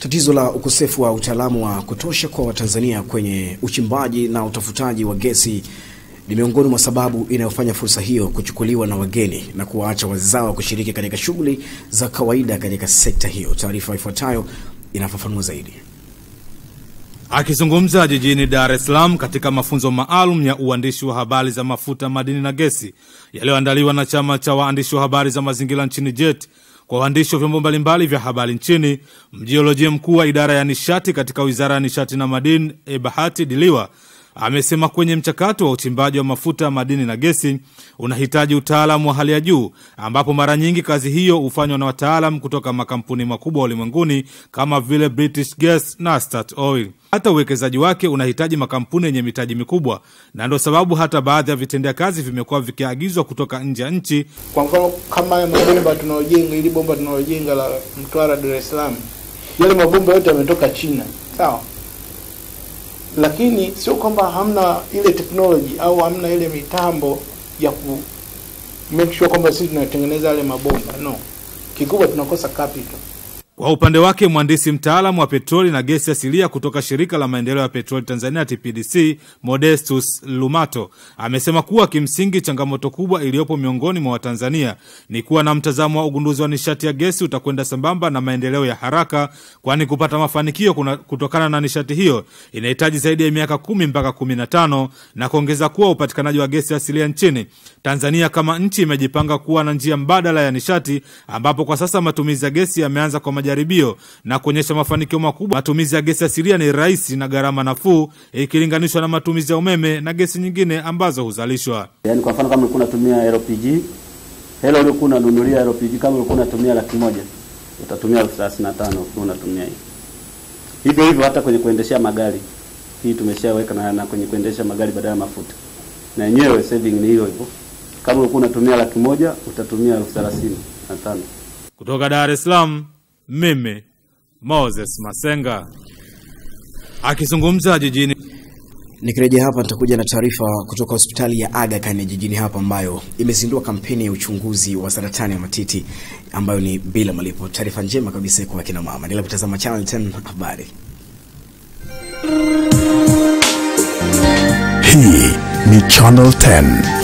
Tatizo la ukosefu wa utaalamu wa kutosha kwa Watanzania kwenye uchimbaji na utafutaji wa gesi ni miongoni mwa sababu inayofanya fursa hiyo kuchukuliwa na wageni na kuwaacha wazawa kushiriki katika shughuli za kawaida katika sekta hiyo. Taarifa ifuatayo inafafanua zaidi. Akizungumza jijini Dar es Salaam katika mafunzo maalum ya uandishi wa habari za mafuta, madini na gesi yaliyoandaliwa na chama cha waandishi wa habari za mazingira nchini JET kwa waandishi wa vyombo mbalimbali vya habari nchini, mjiolojia mkuu wa idara ya nishati katika wizara ya nishati na madini Ebahati Diliwa amesema kwenye mchakato wa uchimbaji wa mafuta, madini na gesi unahitaji utaalamu wa hali ya juu, ambapo mara nyingi kazi hiyo hufanywa na wataalam kutoka makampuni makubwa ulimwenguni kama vile British Gas na Start Oil. Hata uwekezaji wake unahitaji makampuni yenye mitaji mikubwa, na ndio sababu hata baadhi ya vitendea kazi vimekuwa vikiagizwa kutoka nje ya nchi. Kwa mfano kama haya mabomba tunaojenga, ili bomba tunaojenga la Mtwara Dar es Salaam, yale mabomba yote yametoka China, sawa lakini sio kwamba hamna ile teknoloji au hamna ile mitambo ya ku make sure kwamba sisi tunatengeneza yale mabomba. No, kikubwa tunakosa capital. Kwa upande wake mhandisi mtaalamu wa petroli na gesi asilia kutoka shirika la maendeleo ya petroli Tanzania TPDC Modestus Lumato amesema kuwa kimsingi changamoto kubwa iliyopo miongoni mwa Watanzania ni kuwa na mtazamo wa ugunduzi wa nishati ya gesi utakwenda sambamba na maendeleo ya haraka, kwani kupata mafanikio kuna, kutokana na nishati hiyo inahitaji zaidi ya miaka kumi mpaka kumi na tano na kuongeza kuwa upatikanaji wa gesi asilia nchini Tanzania kama nchi imejipanga kuwa na njia mbadala ya nishati, ambapo kwa sasa matumizi ya gesi yameanza kwa majaribio na kuonyesha mafanikio makubwa. Matumizi ya gesi asilia ni rahisi na gharama nafuu ikilinganishwa na matumizi ya umeme na gesi nyingine ambazo huzalishwa. Yaani kwa mfano kama ulikuwa unatumia LPG, hela uliokuwa unanunulia LPG kama ulikuwa unatumia laki moja utatumia elfu thelathini na tano ukiwa unatumia hii. Hivyo hivyo hata kwenye kuendeshea magari hii tumeshaweka na, na kwenye kuendesha magari badala ya mafuta, na yenyewe saving ni hiyo hivyo. Kama ulikuwa unatumia laki moja utatumia elfu thelathini na tano. Kutoka Dar es Salaam, mimi Moses Masenga akizungumza jijini Nikirejea hapa nitakuja na taarifa kutoka hospitali ya Aga Khan jijini hapa ambayo imezindua kampeni ya uchunguzi wa saratani ya matiti ambayo ni bila malipo. Taarifa njema kabisa kwa kina mama. Endelea kutazama Channel 10 habari. Hii ni Channel 10